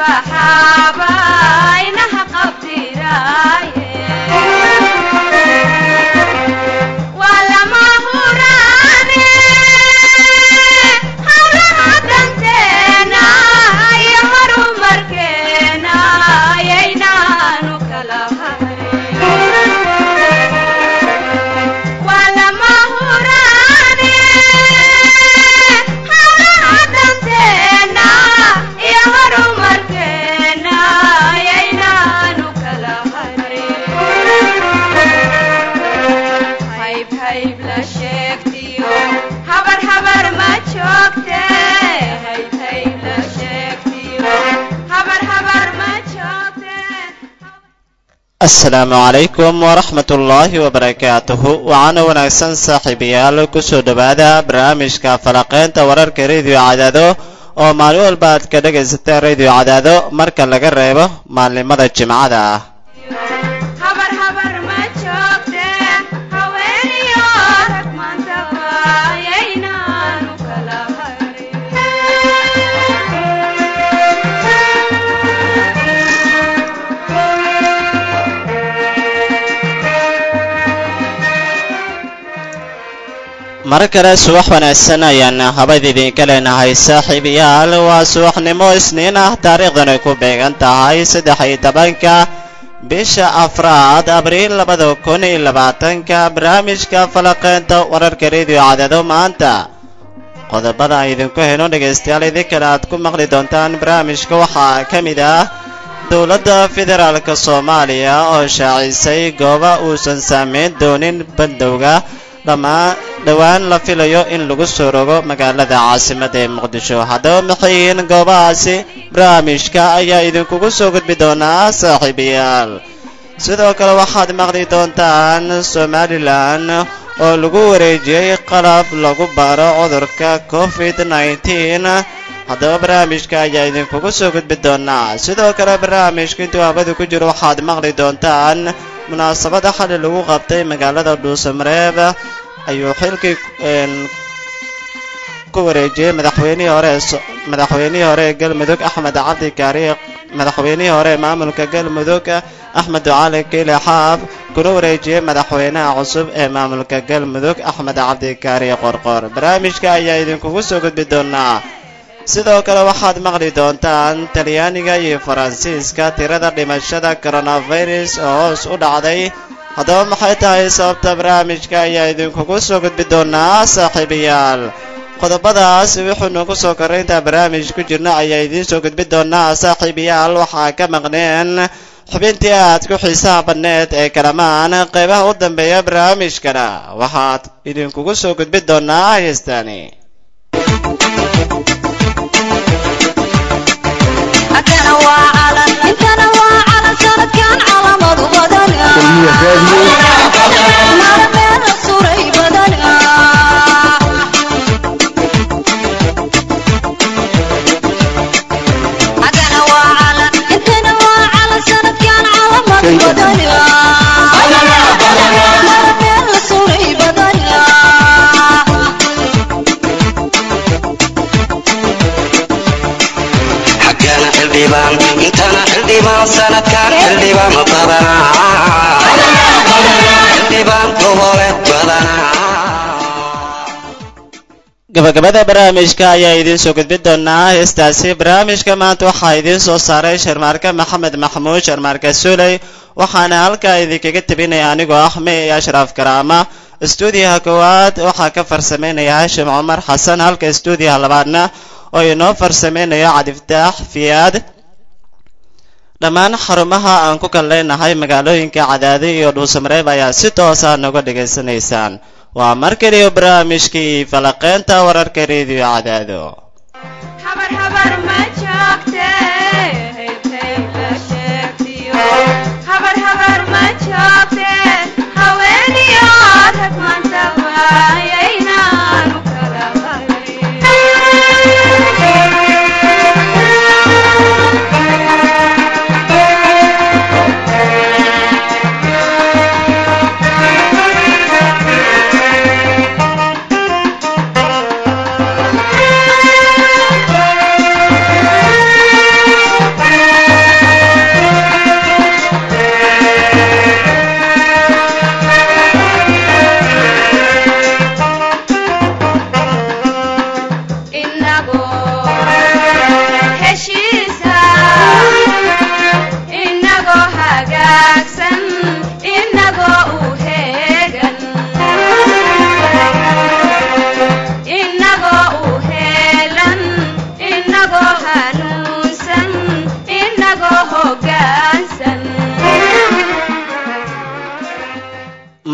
baxaaba inaha qabtiraaye waa lama huraane hawlaha danteena iyo horumarkeena ayaynaanu kala hayn waa lama huraane hawlaha danteena iyo horumarkeena ayaynaanu kala hayn hayb hayb la sheegtiyo habar habar ma joogte hayb hayb la sheegtiyo habar habar ma joogte asalaamu calaykum waraxmat ullaahi wabarakaatuhu waxaana wanaagsan saaxiibayaal kusoo dhowaada barnaamijka falaqeynta wararka rediyo cadaado oo maalin walba aad ka dhegaysateen rediyo cadaado marka laga reebo maalnimada jimcada ah habar habar ma joogte haweeniyo rag maantaba ayaynaanu kala mar kale subax wanaagsan ayaan habad idinka leenahay saaxiibayaal waa subaxnimo isniin ah taariikhdana ku beegan tahay saddex iyo tobanka bisha afraad abriil labada kun iyo labaatanka barnaamijka falaqeynta wararka rediyo cadaado maanta qodobada aan idinku heno dhegaystayaal idinkana aad ku maqli doontaan barnaamijka waxaa ka mid ah dowladda federaalk soomaaliya oo shaacisay gooba uusan saameyn doonin bandowga dhammaan dhowaan la filayo in lagu soo rogo magaalada caasimadda ee muqdisho haddaba maxay yihiin goobahaasi barnaamijka ayaa idinkugu soo gudbi doonaa saaxiibayaal sidoo kale waxaad maqli doontaan somalilan oo lagu wareejiyey qalab lagu baaro cudurka covid nneteen haddaba barnaamijka ayaa idinkugu soo gudbi doonaa sidoo kale barnaamijka intuu hawada ku jiro waxaad maqli doontaan munaasabada xali lagu qabtay magaalada dhuusamareeb ayuu xilkii ku wareejiyey madaxweynihii hore madaxweynihii hore ee galmudug axmed cabdi kaariye madaxweynihii hore ee maamulka galmudug axmed ducaali kiile xaaf kuna wareejiyey madaxweynaha cusub ee maamulka galmudug axmed cabdi kaariye qorqor barnaamijka ayaa idinkugu soo gudbi doonaa sidoo kale waxaad maqli doontaan talyaaniga iyo faransiiska tirada dhimashada coronavirus oo hoos u dhacday haddaba maxay tahay sababta barnaamijka ayaa idinkugu soo gudbi doonaa saaxiibayaal qodobadaas wuxuunu ku soo korray intaa barnaamij ku jirna ayaa idiin soo gudbi doonaa saaxiibayaal waxaa ka maqneen xubintii aad ku xiisaha badneed ee kalamaan qaybaha u dambeeya barnaamijkana waxaad idinkugu soo gudbi doonaa heestaani intana waa calan sanadkan calamadu badan maalmeeda suray badan agana waa calan intana waa calan sanadkan calamadu badan maalmeeda suray badan xagana xildhibaan intana xildhibaan sanadkan xildhibaan badanaa xildhibaan gobole badanaa gabagabada barnaamijka ayaa idiin soo gudbi doonaa heestaasi barnaamijka maanta waxaa idiin soo saaray sharmaarke maxamed maxamuud sharmaarke suley waxaana halkaa idinkaga tebinaya anigoo ah me iyo ashraaf karaama istuudiyaha koowaad waxaa ka farsameynaya hashim cumar xasan halka istuudiyaha labaadna oo inoo farsameynayo cadiftaax fiyaad dhammaan xarumaha aan ku kal leenahay magaalooyinka cadaadi iyo dhuusamareeb ayaa si toosa noga dhegaysanaysaan waa mar keliya barnaamijkii falaqeynta wararka rediyo cadaado habar habar ma joogte hayb hayb la sheegtiyo habar habar ma joogte haweeniyo rag maantaba ayaynaanu kala hayn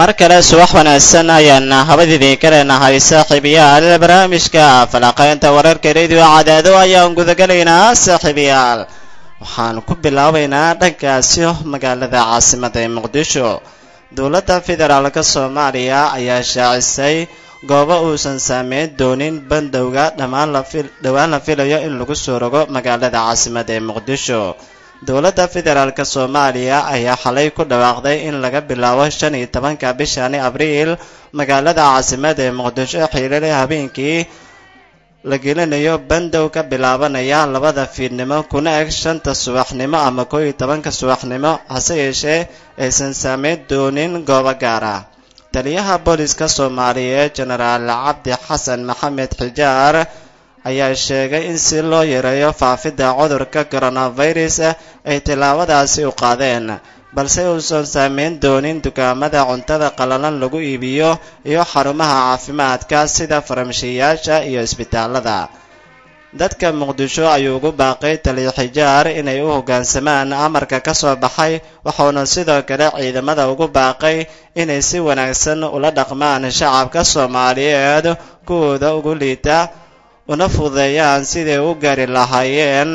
mar kale subax wanaagsan ayaan habad idinka leenahay saaxiibayaal barnaamijka falaqaynta wararka radio cadaado ayaan gudagalaynaa saaxiibayaal waxaan ku bilaabaynaa dhankaasi magaalada caasimada ee muqdisho dowladda federaalka soomaaliya ayaa shaacisay goobo uusan saameyn doonin bandowga dhammaan dhowaan la filayo in lagu soo rogo magaalada caasimada ee muqdisho dowladda federaalka soomaaliya ayaa xalay ku dhawaaqday in laga bilaabo shan iyo tobanka bishani abriil magaalada caasimada ee muqdisho xiilale habeenkii la gelinayo bandow ka bilaabanaya labada fiidnimo kuna eg shanta subaxnimo ama koo iyo tobanka subaxnimo hase yeeshee aysan saameyn doonin goobo gaar ah taliyaha booliska soomaaliyeed jenaraal cabdi xasan maxamed xijaar ayaa sheegay in si loo yareeyo faafidda cudurka coronavirus ay tillaabadaasi u qaadeen balse uusan saameyn doonin dukaamada cuntada qalalan lagu iibiyo iyo xarumaha caafimaadka sida farmashiyayaasha iyo isbitaalada dadka muqdisho ayuu ugu baaqay taliya xijaar inay u hoggaansamaan amarka ka soo baxay waxauna sidoo kale ciidamada ugu baaqay inay si wanaagsan ula dhaqmaan shacabka soomaaliyeed kuwooda ugu liita una fududeeyaan siday u gaari lahaayeen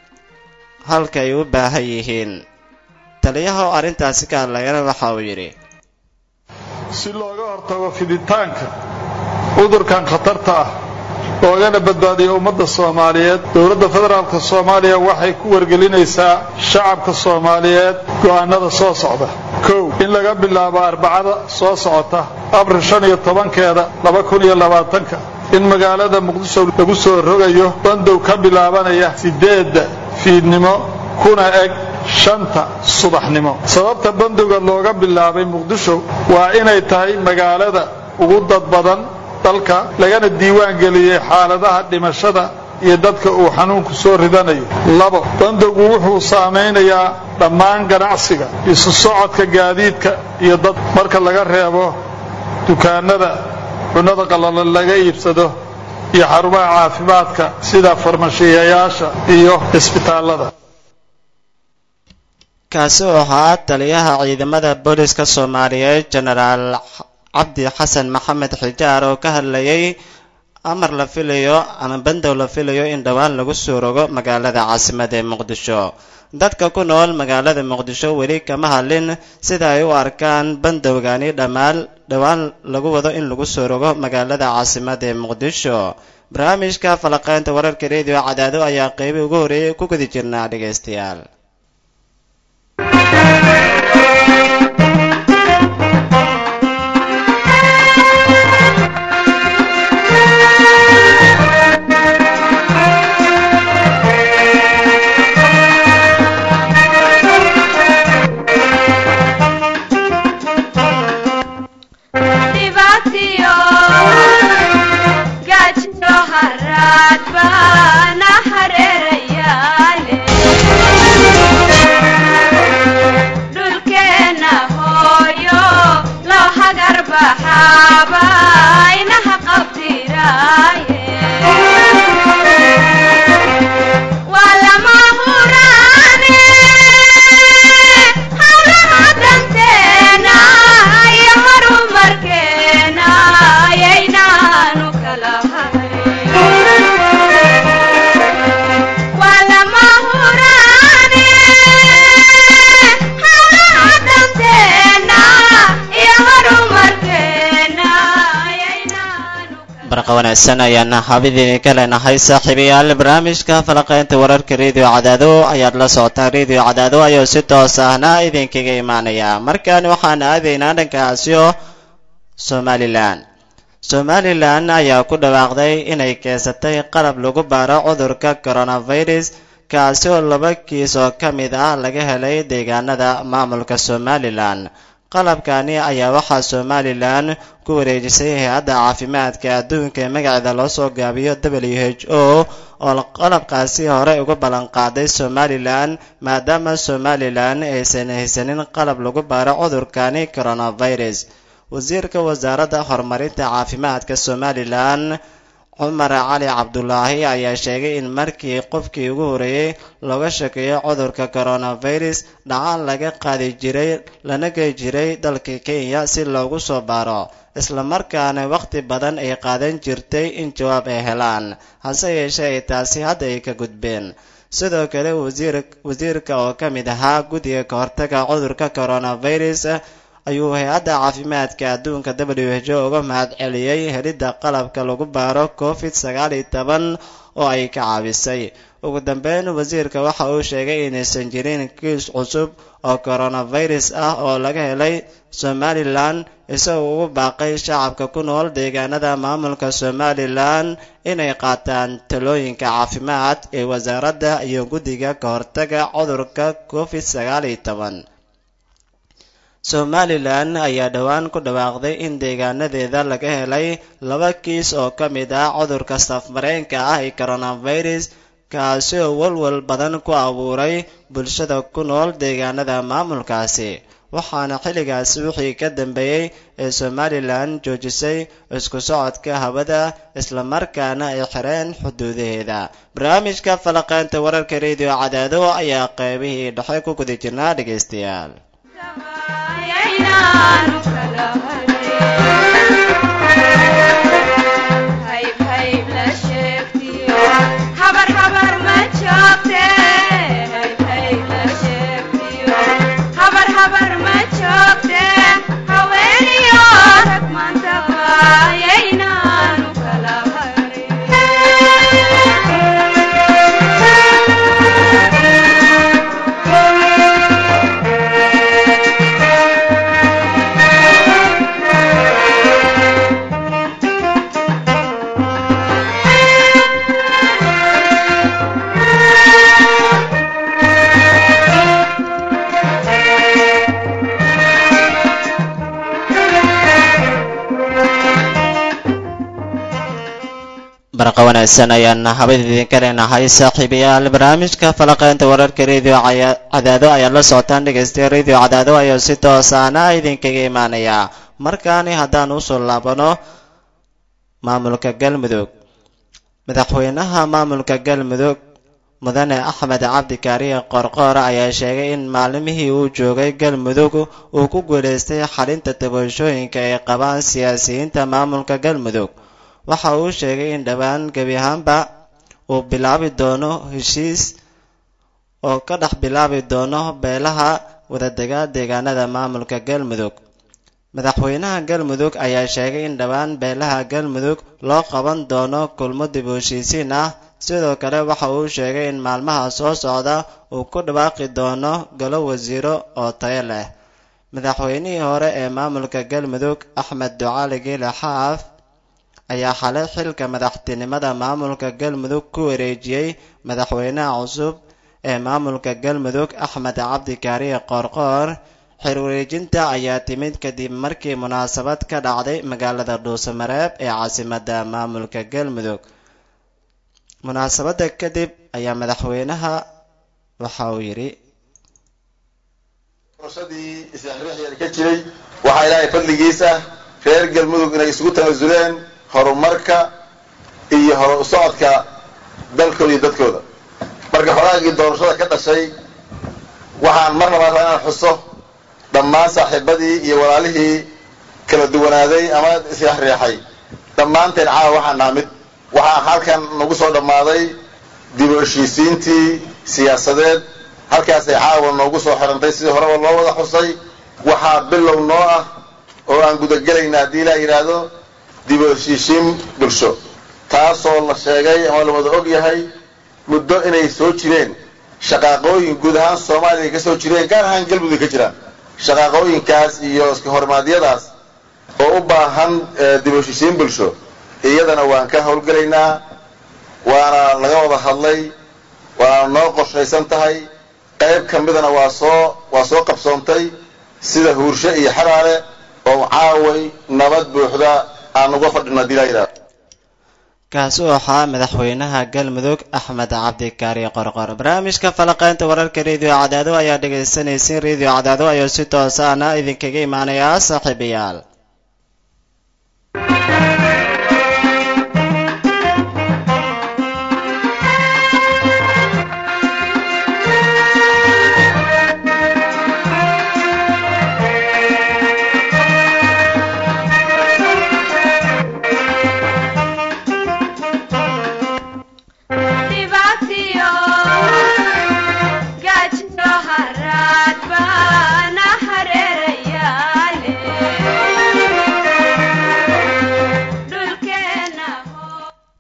halkay u baahan yihiin taliyaha oo arrintaasi ka hadlayana waxa uu yidhi si looga hortago fiditaanka cudurkan khatarta ah loogana badbaadiyo ummadda soomaaliyeed dowladda federaalka soomaaliya waxay ku wargelinaysaa shacabka soomaaliyeed go'aanada soo socda kow in laga bilaabo arbacada soo socota abril shan iyo tobankeeda laba kun iyo labaatanka in magaalada muqdisho lagu soo rogayo bandow ka bilaabanaya sideedda fiidnimo kuna eg shanta subaxnimo sababta bandowga looga bilaabay muqdisho waa inay tahay magaalada ugu dad badan dalka lagana diiwaan geliyey xaaladaha dhimashada iyo dadka uu xanuunku soo ridanayo labo bandowgu wuxuu saamaynayaa dhammaan ganacsiga isu socodka gaadiidka iyo dad marka laga reebo dukaanada cunnada qallalan laga iibsado iyo xarumaha caafimaadka sida farmashiyayaasha iyo isbitaallada kaasi oo ahaa taliyaha ciidamada booliska soomaaliyeed jenaraal cabdi xasan maxamed xijaar oo ka hadlayay amar la filayo ama bandow la filayo in dhowaan lagu soo rogo magaalada caasimada ee muqdisho dadka ku nool magaalada muqdisho weli kama hadlin sida ay u arkaan bandowgani dhammaan dhowaan lagu wado in lagu soo rogo magaalada caasimada ee muqdisho barnaamijka falaqeynta wararka rediyo cadaado ayaa qeybi ugu horreeyay ku gudi jirnaa dhegaystayaal wanaagsan ayaana habidii ka leenahay saaxiibayaal barnaamijka falaqeynta wararka rediyo cadaado ayaad la socotaan rediyo cadaado ayuu si toos ahna idinkaga imaanaya markan waxaan aadaynaa dhankaasio somalilan somalilan ayaa ku dhawaaqday inay keensatay qalab lagu baaro cudurka coronavirus kaasi oo laba kiis oo ka mid ah laga helay deegaanada maamulka somalilan qalabkani ayaa waxaa somalilan ku wareejisay hay-adda caafimaadka adduunka ee magaceeda loo soo gaabiyo w h o oo qalabkaasi hore uga ballanqaaday somalilan maadaama somalilan aysan haysanin qalab lagu baaro cudurkani coronavirus wasiirka wasaaradda horumarinta caafimaadka somalilan cumar cali cabdulaahi ayaa sheegay in markii qofkii ugu horeeyey looga shakeeyo cudurka coronavirus dhacaan laga qaadi jiray lana gey jiray dalka kenya si loogu soo baaro islamarkaana wakhti badan ay qaadan jirtay in jawaab ay helaan hase yeeshee ay taasi hadda ay ka gudbeen sidoo kale wasiirka oo ka mid ahaa guddiga ka hortaga cudurka coronavirus ayuu hay-adda caafimaadka adduunka w h o uga mahad celiyey helidda qalabka lagu baaro covid sagaal iyo toban oo ay ka caawisay ugu dambeyn wasiirka waxa uu sheegay inaysan jirin kiis cusub oo coronavirus ah oo laga helay somalilan isagoo ugu baaqay shacabka ku nool deegaanada maamulka somalilan inay qaataan talooyinka caafimaad ee wasaaradda iyo guddiga ka hortaga cudurka covid sagaal iyo toban somalilan ayaa dhowaan ku dhawaaqday in deegaanadeeda laga helay laba kiis oo ka mid ah cudurka safmareenka ah ee coronavirus kaasi oo walwal badan ku abuuray bulshada ku nool deegaanada maamulkaasi waxaana xilligaasi wixii ka dambeeyey ee somalilan joojisay isku socodka hawada islamarkaana ay xireen xuduudaheeda barnaamijka falaqeynta wararka rediyo cadaado ayaa qeybihii dhexe ku guda jirnaa dhegaystayaal barqa wanaagsan ayaan habad idinka leenahay saaxiibayaal barnaamijka falaqeynta wararka radio cadaado ayaad la socotaan dhegaystayaal radio cadaado ayaa si toosaana idinkaga imaanayaa markaani haddaan usoo laabano maamulka galmudug madaxweynaha maamulka galmudug mudane axmed cabdi kaariye qorqoor ayaa sheegay in maalmihii uu joogay galmudug uu ku guulaystay xalinta tabashooyinka ay qabaan siyaasiyiinta maamulka galmudug waxa uu sheegay in dhowaan gebi ahaanba uu bilaabi doono heshiis oo ka dhex bilaabi doono beelaha wadadega deegaanada maamulka galmudug madaxweynaha galmudug ayaa sheegay in dhowaan beelaha galmudug loo qaban doono kulmo dib u heshiisiin ah sidoo kale waxa uu sheegay in maalmaha soo socda uu ku dhawaaqi doono galo wasiiro oo tayo leh madaxweynihii hore ee maamulka galmudug axmed ducaali geele xaaf ayaa xalay xilka madaxtinimada maamulka galmudug ku wareejiyey madaxweynaha cusub ee maamulka galmudug axmed cabdi kaariye qoorqoor xir wareejinta ayaa timid kadib markii munaasabad ka dhacday magaalada dhuusamareeb ee caasimadda maamulka galmudug munaasabadda kadib ayaa madaxweynaha waxa uu yidhi doorashadii isxirixyar ka jiray waxaa ilaahay fadligiisa reer galmudug inay isugu tanasuleen horumarka iyo hor u socodka dalkooda iyo dadkooda marka xogaagii doorashada ka dhashay waxaan mar labaad rabaa inaan xuso dhammaan saaxiibadii iyo walaalihii kala duwanaaday ama isxreexay dhammaanteen caawa waxaan naha mid waxaa halkan nagu soo dhammaaday dib u heshiisiintii siyaasadeed halkaasay caawa noogu soo xirantay sidii horeba loo wada xusay waxaa bilow noo ah oo aan gudagelaynaa haddii ilaa yidhaahdo dib u heshiishiin bulsho taasoo la sheegay ama la wada og yahay muddo inay soo jireen shaqaaqooyin guud ahaan soomaaliya ka soo jireen gaar ahaan galmudug ka jiraan shaqaaqooyinkaas iyo iska hormaadyadaas oo u baahan dib u heshiishiin bulsho iyadana waan ka howlgelaynaa waana laga wada hadlay waana noo qorshaysan tahay qayb ka midana waa soo waa soo qabsoontay sida huursho iyo xaraale oo caaway nabad buuxda aan uga fadhino hadii laa yidhahdo kaasi u ahaa madaxweynaha galmudug axmed cabdi kaariye qorqor barnaamijka falaqeynta wararka rediyo cadaado ayaa dhegaysanaysiin rediyo cadaado ayuu si toosaana idinkaga imaanayaa saaxiibayaal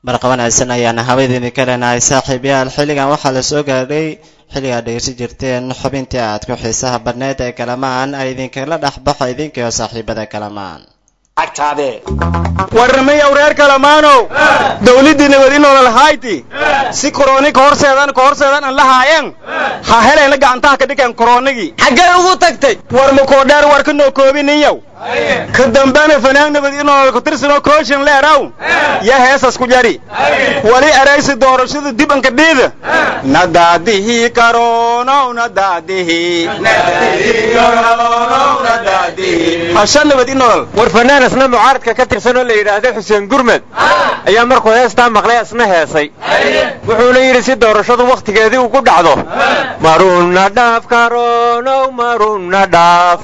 barqa wanaagsan ayaana habaydini ka leenahay saaxiibayaal xilligan waxaa la soo gaadhay xilligaad dhegeysan jirteen xubintii aad ku xiisaha badneed ee kalamaan ay idinkala dhex baxo idinkiyo saaxiibada kalamaan warnamayow reer kalamaanow dawladdii nabad inoolal hayti si koroni ka horseedan ka horseedan an la haayeen ha helayna gacantaha ka dhigeen koronigii xaggee ugu tagtay war makoodheer war ka noo koobiniyow ka dambena fanaag nabad inoolal ku tirsanoo kooshin leeraw ya heesas ku jari wali eraysi doorashada dib anka dhiida nadaadihii karonow nadaadihii hasha nabad inoolal war fanaan isna mucaaradka ka tirsan oo la yidhaahda xuseen gurmed ayaa markuu heestaa maqlay isna heesay wuxuuna yidhi si doorashadu wakhtigeedii ugu dhacdo maruna dhaaf karonow maruna dhaaf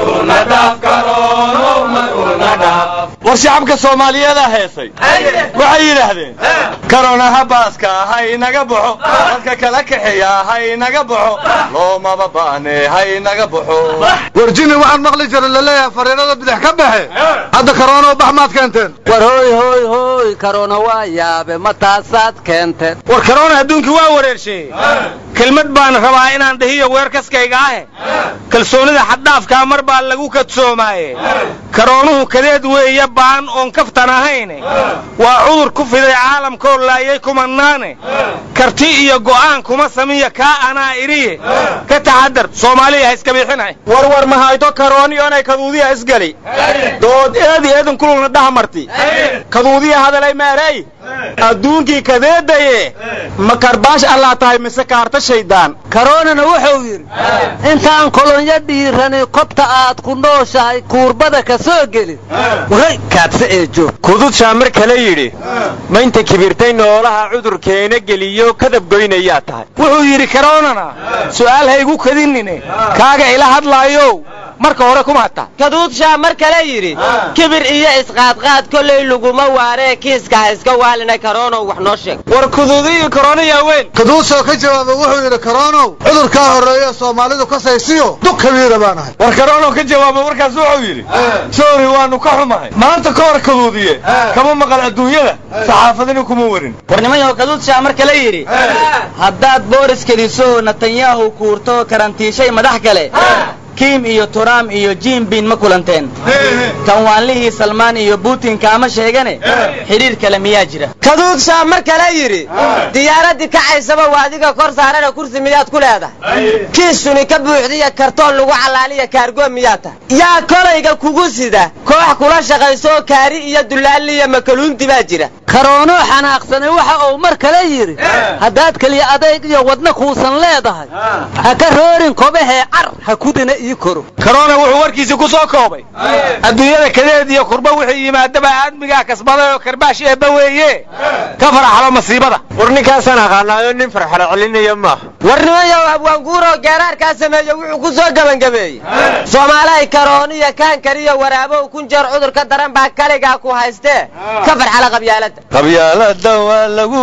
war shacabka soomaaliyeedaa heesay waxay yidhaahdeen karonaha baaska ha inaga baxo dadka kala kaxeeya ha inaga baxo loomaba baahne ha inaga baxo warjini waxaan maqli jira laleeyahay fariirada bidix ka baxe hadda karoonoo bax maad keenteen war hooy hooy hooy karoona waa yaabe ma taasaad keenteen war karoona adduunkii waa wareersheeyey kelmad baan rabaa inaan dhahiyo weerkaskayga ahe kalsoonida xaddhaafkaa mar baa lagu kadsoomaaye karoonuhu kadeed weeye baan oon kaftan ahayne waa cudur ku fiday caalamkoo laayay kumanaane karti iyo go'aan kuma samiya kaa anaa idhiye ka taxadar soomaaliya ha iska biixinay war war ma hayto karooni oonay kaduudiya isgali dood eedi eedan kululna dhahamarti kaduudiya hadalay meerey adduunkii kadeedaye ma karbaash allaa tahay mise kaarta shaydaan karoonana wuxuu yidhi intaan kolonyo dhiirani kobta aad ku nooshahay kuurbada ka soo gelin waray kaadse ee joog kududshaa mar kale yidhi ma inta kibirtay noolaha cudurkeena geliyo kadab goynayaa tahay wuxuu yidhi karoonana su'aal ha igu kadinine kaaga ila hadlaayow marka hore kuma hata kaduudshaa mar kale yidhi kibir iyo isqaadqaad kollay laguma waaree kiiska ha iska waalinay karoonow wax noo sheeg war kuduudiyo karooniyaa weyn kaduusoo ka jawaaba wuxuu yidhi karoonow cudurkaa horreeya soomaalidu ka saysiyo dug kabiira baan ahay war karoonow ka jawaaba markaas wuxuu yidhi sorry waanu ka xumahay maanta ka hor kaduudiye kama maqal adduunyada saxaafadina kuma warin warnimayaho kaduudshaa mar kale yidhi haddaad booris keliso netanyahu kuurto karantiishay madax kale kiim iyo turaam iyo jimbin ma kulanteen kanwaanlihii salmaan iyo butin kaama sheegane xidhiir kale miyaa jira kaduudshaa mar kale yidhi diyaaraddii kacaysaba waa adiga kor saarana kursi miyaad ku leedahay kiisuni ka buuxdiya kartoon lagu callaaliya kaargoo miyaa tahay yaa kolayga kugu sida koox kula shaqayso kaari iyo dulaaliya makaluundi baa jira karoonoo xanaaqsane waxa uu mar kale yidhi haddaad keliya adayg iyo wadna kuusan leedahay ha ka roorin kobahee car ha kudina ii koro karoona wuxuu warkiisii ku soo koobay adduunyada kadeed iyo kurba wixii yimaadaba aadmigaa kasbaday oo karbaash eebba weeye ka faraxlo masiibada war ninkaasaan aqaanaayo nin farxalo celinaya maaha warnimayow abwaanguuroo geeraarkaa sameeye wuxuu ku soo gebangabeeyey soomaalahay karooniyo kaankariyo waraabow kun jeer cudurka daran baa kaligaa ku haystee ka farxala qabyaaladda qabyaalada waa lagu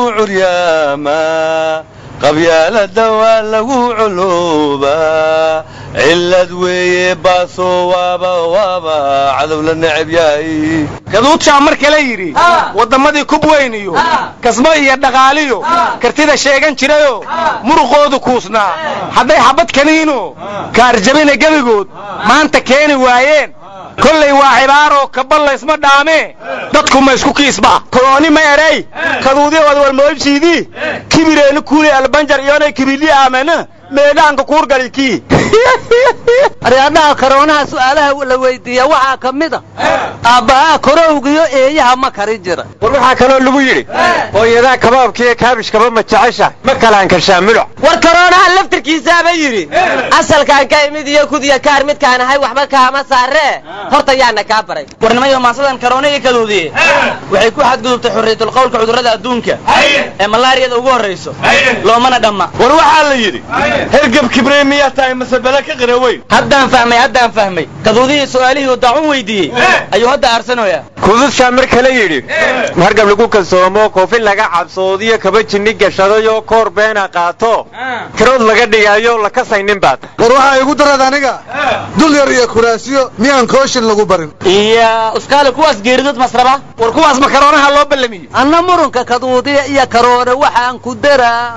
curyaamaa qabyaalada waa lagu culuubaa cillad weeye baasoo waaba waaba cadow la necab yahay kaduudshaa mar kale yidhi wadammadii kub weyn iyo kasbo iyo dhaqaaliyo kartida sheegan jirayoo muruqoodu kuusnaa hadday xabad kaniino kaarjabina gebigood maanta keeni waayeen kollay waa cibaaroo kabal laysma dhaamee dadku ma isku kiisba kolooni ma erey kaduudiyood walmoobsiidii kibireeni kuuli albanjar iyonay kibilii aamana meedhaanka kuurgali kii aryaadhaha karoonaha su'aalaha la weydiiya waxaa ka mid a aabbahaa korowgiyo eeyaha ma karin jira war waxaa kaloo lagu yidhi hooyadaa kabaabkiiyo kaabishkaba ma jeceshahay ma kalaan karshaa muluc war karoonaha laftirkiisaaba yidhi asalkaan ka imid iyo kudiya kaar midkaan ahay waxba kaama saaree horta yaana kaa baray warnimayo maasadan karoona iyo kaduudiye waxay ku xadgudubtay xurriyatul qowlka cudurrada adduunka ee malaariyada ugu horrayso loomana dhamma war waxaa la yidhi hergab kibrey miyaa tahay mase bele ka qir badanee weyn haddaan fahmay haddaan fahmay kaduudihii su'aalihii uu daacun weydiiyey ayuu hadda aarsanoyaa kudushaa mar kale yidhi markab lagu kalsoomo koofin laga cabsoodiyo kaba jinni gashadayo koor beena qaato karood laga dhigayo la kasaynin baad war waxaa igu darad aniga dul yar iyo kuraasiyo miyaan kooshin lagu barin iyo uskaale kuwaas geeridod masraba war kuwaas makaroonaha loo ballamiye anna murunka kaduudiya iyo karoone waxaan ku daraa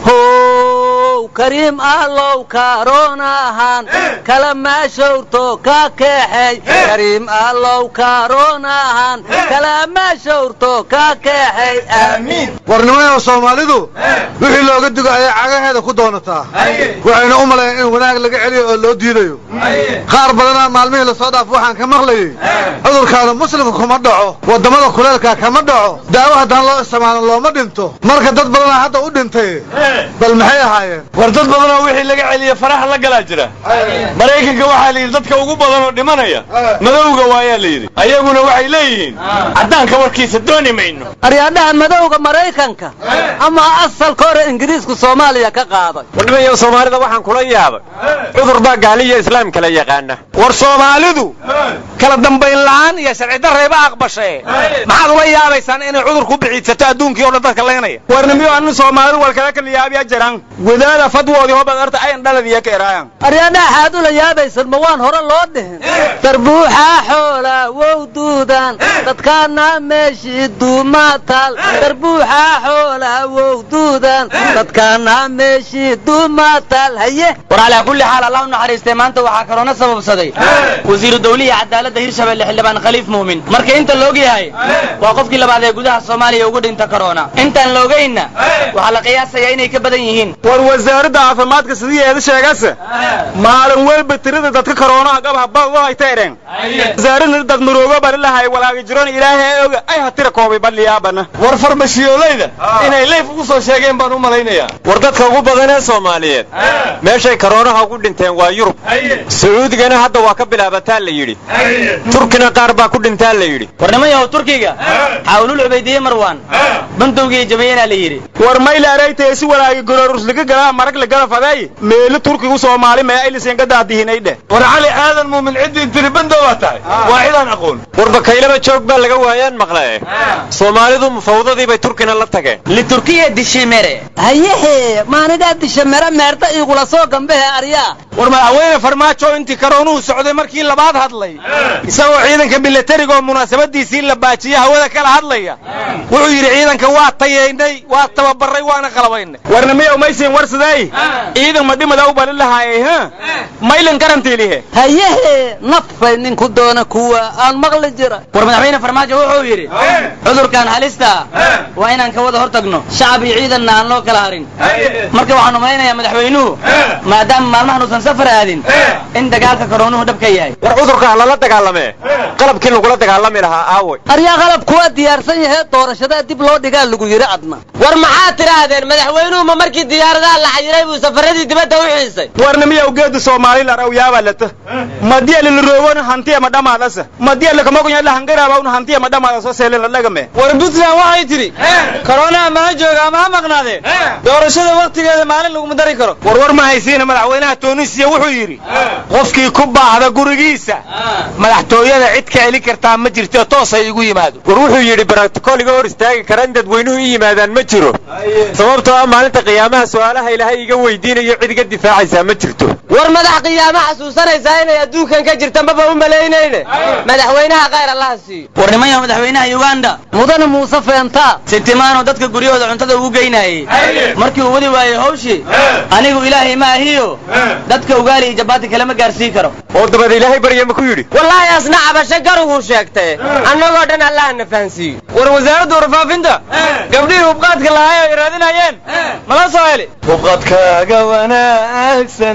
how kariim allow kaaroonahan kala maashowrto ka keexey kariim allow kaaroonahan kala maashowrto ka keexey aamiin warnimayo soomaalidu wixii looga digo ayay cagaheeda ku doonataa waxayna u malayan in wanaag laga celiyo oo loo diidayo qaar badanaa maalmihii lasoo dhaaf waxaan ka maqlayey cudurkaana muslimka kuma dhaco waddamada kuleelka kama dhaco daawo haddaan loo isticmaalin looma dhinto marka dad badanaa hadda u dhintay bal maxay ahaayeen war dad badanoo wixii laga celiye faraha la galaa jira maraykanka waxaa la yidhi dadka ugu badan oo dhimanaya madowga waayaa la yidhi ayaguna waxay leeyihiin caddaanka warkiisa dooni mayno aryaadhaha madowga maraykanka ama asalka hore ingiriisku soomaaliya ka qaaday wadhimayo soomaalida waxaan kula yaabay cudur baa gaaliyo islaam kala yaqaana war soomaalidu kala dambayn la'aan iyo sharci darrayba aqbashae maxaad ula yaabaysaan inay cudur ku bixiidsato adduunkii oo dhan dadka leynaya warnimiyo anu soomaalidu walkala kala yaabiya jiraan gudaada fadwoodii hobad arta ayan dhaladiya ka eraayan aryaadhaha xaad ula yaabaysan ma waan hore loo dhihin darbuuxaa xoola wow duudan dadkaana meeshii duumaataal darbuuxaa xoola wow duudan dadkaana meeshii duumaataal haye war calaa kulli xaal allah u naxariistay maanta waxaa kaloona sababsaday wasiiru dawlihi cadaaladda hirshabelle xildhibaan khaliif muumin marka inta la og yahay waa qofkii labaad ee gudaha soomaaliya ugu dhinta korona intaan la ogaynna waxaa la qiyaasayaa inay ka badan yihiin war wasaaradda caafimaadka sidii eeda sheegase maalin walba tirada dadka koroonaha gabha bad hay teereen wasaaradna dad maroogo bari lahay walaaga jiroon ilaahay oga ay hatira koobay balliyaabana war farmashiyooleyda inay leyf ugu soo sheegeen baan u malaynayaa war dadka ugu badan ee soomaaliyeed meeshay karoonaha ugu dhinteen waa yurub sacuudigana hadda waa ka bilaabataa la yidhi turkina qaar baa ku dhintaa la yidhi warnimayahow turkiga xaawlul cubaydiye marwaan bandowgii jabayena la yidhi war mayla araytay si walaagi gororusliga galaa marag la gala faday meelu turkigu soomaali mee aylisan ka daadihinay dheh war cali aadan muumin ciddii tiri bandow baa tahay waa cidaan aqoon warba kaylaba joog baa laga waayaan maqle soomaalidu mufawdadii bay turkina la tageen liturkiya dishimere hayehe maanigaa disha mere meerta iigula soo gambehe aryaa war madaxweyne farmaajo intii karoonuhu socday markii labaad hadlay isagoo ciidanka milatariga oo munaasabadiisii la baajiya hawada kala hadlaya wuxuu yidhi ciidanka waa tayeynay waa tababaray waana qalabaynay warna miyaw maysiin war sidey ciidan ma dhimada u balin lahaayey h maylin karantiilihe hayehe nafay ninku doona kuwa aan maqli jira war madaxweyne farmaajo wuxuu yidhi cudurkan halista waa inaan ka wada hor tagno shacab iyo ciidanna aan loo kala harin marka waxaan umalaynayaa madaxweynuhu maadaama maalmahan uusan safar aadin in dagaalka koroonuhu dhab ka yahay war cudurka lala dagaalamee qalabkii lagula dagaalami lahaa aaway aryaa qalab kuwa diyaarsan yahee doorashadaa dib loo dhigaa lagu yidhi adna war maxaad tidhaahdeen madaxweynuhu ma markii diyaaradaha la xayiray buu safaradii dibadda u xiisay warna miyaw geedu soomaali lar aw yaabaa lata madiya liliroowona hantiya ma dhamaadasa madiya lakamogonya lahangaraabawna hantiya ma dhamaadaso seelen la dhagame war puntland waxay tidhi korona ama ha jooga ama ha maqnaadee doorashada wakhtigeeda maalin laguma dari karo war war ma haysiina madaxweynaha tunisiya wuxuu yidhi qofkii ku baahda gurigiisa madaxtooyada cid ka celin kartaa ma jirto toosay igu yimaado war wuxuu yidhi barotokoliga hor istaagi kara in dadweynuhu i yimaadaan ma jiro sababtoo ah maalinta qiyaamaha su'aalaha ilaahay iga weydiinayo cid iga difaacaysaa ma jirto war madax qiyaamo xasuusanaysaa inay adduunkan ka jirta maba u malaynayne madaxweynaha khayr allaha siiyo war nimanyaha madaxweynaha uganda mudane muuse feentaa sitimaano dadka guryahooda cuntada ugu geynayey markii uu wadi waayey hawshii anigu ilaahay ma ahiyo dadka ugaali iyo jabaati kalema gaarsii karo oo dabad ilaahay barya ma ku yidhi wallaahi asna cabasho garuguu sheegtay annagoo dhan allahana fahansiiyo war wasaaradda warfaafinta gabdhihii hubqaadka lahaay ay raadinayeen mala soo heli hubqadkaaga wanaagsan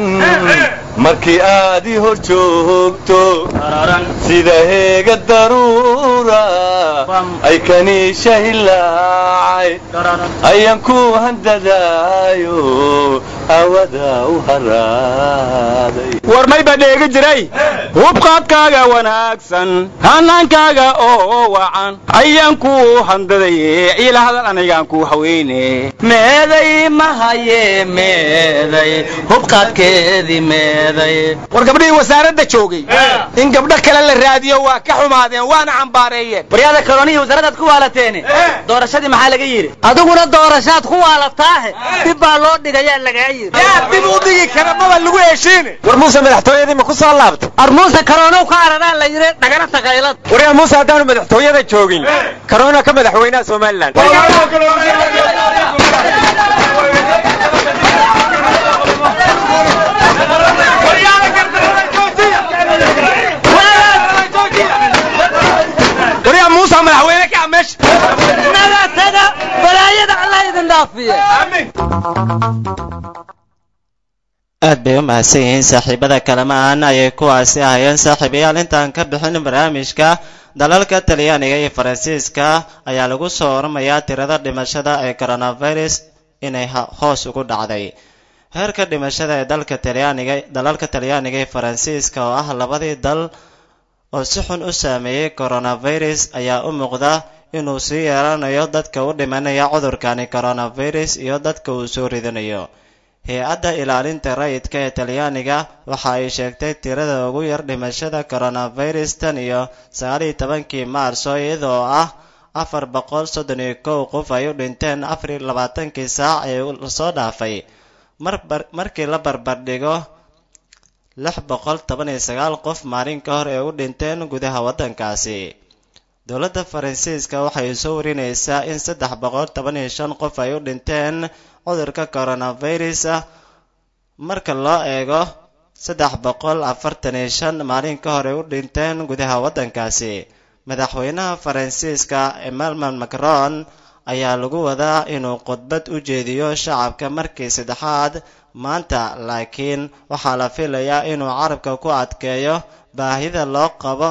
markii aad i hor joogto sida heega daruura ay kaniisha hilaacay ayaan ku handadaayo hawada u haraaday war may baa dheegi jiray hubqaadkaaga wanaagsan hanaankaaga oo wacan ayaan ku handaday ila hadal anigaan ku haweyne meeday mahaye meeday hubqaadkeedii meeday eeday war gabdhihii wasaaradda joogay in gabdho kale la raadiyo waa ka xumaadeen waana cambaareeyeen waryaada karoonihii wasaaradaad ku waalateeni doorashadii maxaa laga yidhi adiguna doorashaad ku waalataahe dib baa loo dhigayaa lagaa yidhi yaa dib u dhigi kara maba lagu heshiine war muuse madaxtooyadii ma ku soo laabtay armuuse karoonow ka araraa la yidhi dhagana takaylad waryaa muuse haddaanu madaxtooyada joogin karoona ka madaxweynaha somalilan waryaa muusa madaxweyne ka meesha naga taga balaayada allah idin dhaafiye aad bay u mahadsan yihiin saaxiibada kalamaan ayay kuwaasi ahayeen saaxiibayaal intaan ka bixin barnaamijka dalalka talyaaniga iyo faransiiska ayaa lagu soo oramayaa tirada dhimashada ee coronavirus inay hoos ugu dhacday heerka dhimashada ee dalka talyaaniga dalalka talyaaniga iyo faransiiska oo ah labadii dal oo si xun u saameeyey coronavirus ayaa u muuqda inuu sii yeelanayo dadka u dhimanaya cudurkani coronavirus iyo dadka uu soo ridanayo hay-adda ilaalinta rayidka ee talyaaniga waxa ay sheegtay tirada ugu yar dhimashada coronavirus tan iyo sagaaliyo tobankii maarso iyadoo ah afar boqol soddon iyo kow qof ay u dhinteen afar iyo labaatankii saac ee lasoo dhaafay markii la barbardhigo lix boqol toban iyo sagaal qof maalin ka hor ee u dhinteen gudaha waddankaasi dowladda faransiiska waxay soo warinaysaa in saddex boqol toban iyo shan qof ay u dhinteen cudurka coronavirus ah marka loo eego saddex boqol afartan iyo shan maalin ka hor ay u dhinteen gudaha waddankaasi madaxweynaha faransiiska emmanuel macron ayaa lagu wadaa inuu khudbad u jeediyo shacabka markii saddexaad maanta laakiin waxaa la filayaa inuu carabka ku adkeeyo baahida loo qabo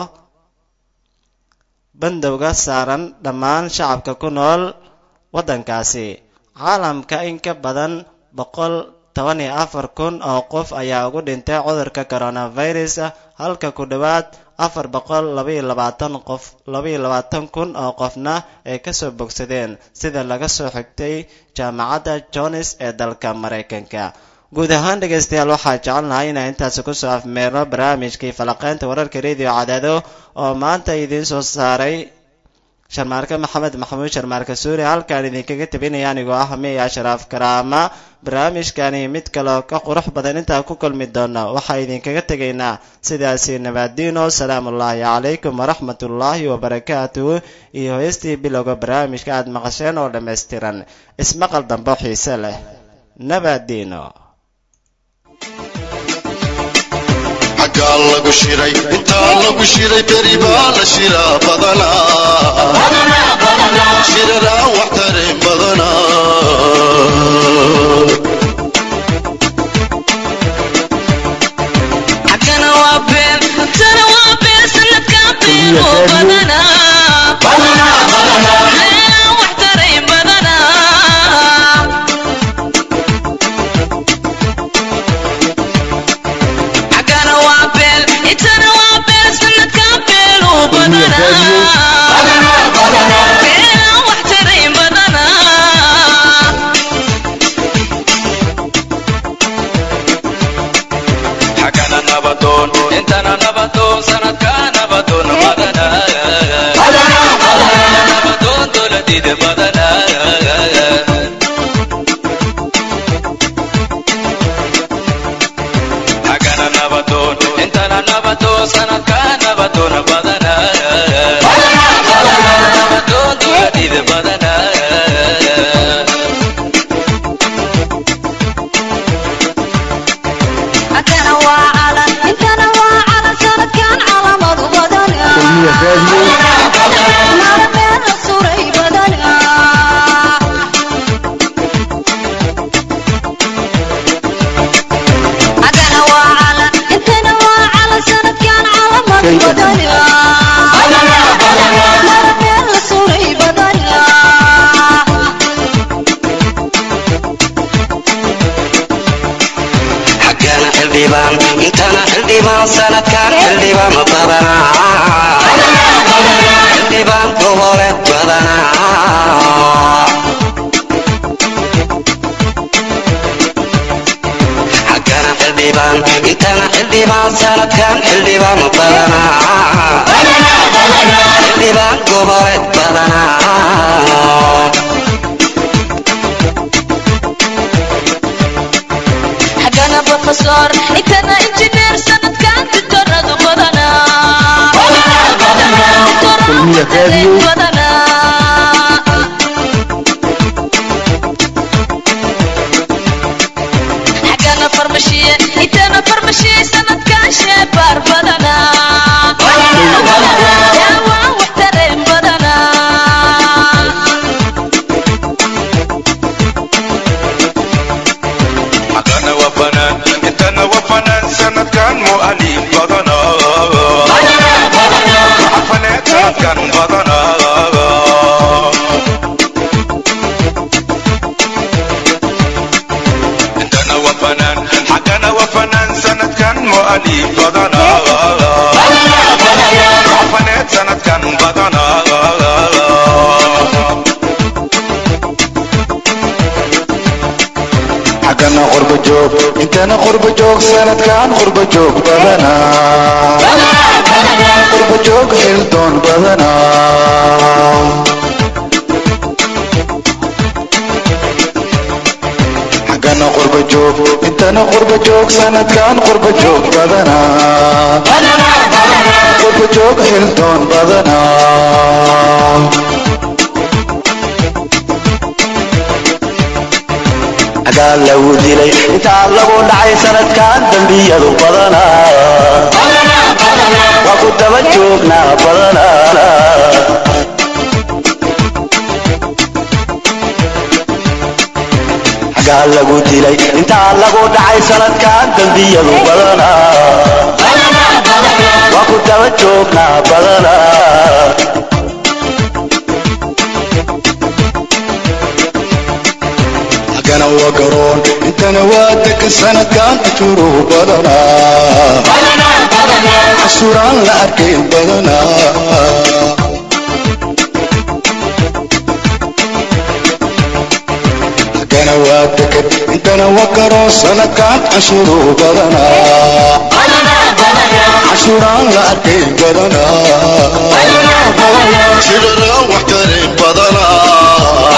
bandowga saaran dhammaan shacabka ku nool waddankaasi caalamka in ka badan boqol toban iyo afar kun oo qof ayaa ugu dhintay cudurka coronavirus halka ku dhowaad afar boqol labaiyo labaatan qof labaiyo labaatan kun oo qofna ay kasoo bogsadeen sida laga soo xigtay jaamacadda jones ee dalka maraykanka guud ahaan dhegaystayaal waxaa jecelnahay inaan intaasi kusoo afmeerno barnaamijkii falaqeynta wararka radio cadaado oo maanta idiin soo saaray sharmaarke maxamed maxamuud sharmaarke suuri halkaan idinkaga tabinaya anigoo ah miya ashraaf karaama barnaamijkani mid kaleo ka qurux badan intaan ku kulmi doono waxaa idinkaga tegaynaa sidaasi nabaadiino salaamullaahi calaykum waraxmatullaahi wabarakaatuhu iyo heestii bilowga barnaamijka aad maqasheen oo dhammaystiran ismaqal dambo xiise leh nabaadiino xaggaa lagu shiray intaa lagu shiray beri baa la shiraa badanaa shiraraan wax tarin badanaa xagana waa been tana waa been sanadkaa been oo badanaa meelaan wax taray badanaa xagana waa been intana waa been sanadkaa been oo badanaa meelaan wax taray badanaa xagana nabadoon intana nabadoon sanadka nabadoon badanaa nabadoon dowladida badanaa xagana nabadoon intana nabadoon sanadka nabadoon badanaa nabadoon dowladida badanaa xagana waa calan intana waa calan sanadkan calamadu badanaa meel la suray badanaa xagana waa calan intana waa calan sanadkan calamadu badanaa meel la suray badanaa xaggana xildhibaan intana xildhibaan sanadkan xildhibaan badanaa xildhibaan gobole badanaa xaggana xildhibaan xildhibaan intana xildhibaan sanadkan xildhibaan badanaa xildhibaan goboleed badanaa xaggana profesor intana injineer sanadkan diktoradu badanaa Diktoradu badanaa xaggana farmashiye intana farmashiye sanadkan sheebaar badanaa daawaan waxtareen badanaa xagana waa fanaan intana waa fanaan sanadkan mu'alif badana xafaneed sanadkan badana intana waa fanaan xagana waa fanaan sanadkan mu'alif badana xafaneed sanadkan badana xaggana qurba joog intana qurba joog sanadkan qurba joog badanaa qurba joog xildoon badanaa xaggana qurba joog intana qurba joog sanadkan qurba joog badanaa qurba joog xildoon badanaa agaa lagu dilay intaa lagu dhacay sanadkan dembiyadu badanaa waa ku daba joognaa badanaa agaa lagu dilay intaa lagu dhacay sanadkan dembiyadu badanaa waa ku daba joognaa badanaa xaggana waa garoon intana waa degan sanadkan cashuuruhu badanaa cashuuraan la arkayn badanaa xaggana waa degan intana waa garoon sanadkan cashuuruhu badanaa cashuuraan la arkayn badanaa shirara wax tarin badanaa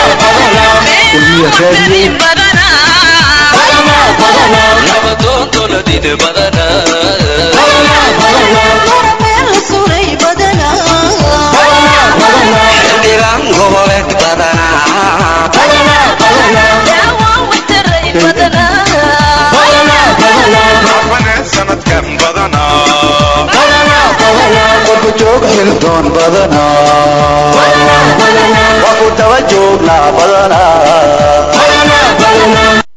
xildhibaan goboleed badanaa xafaneed sanadkan badanaa qurba joog xildoon badanaa waa ku daba joognaa badanaa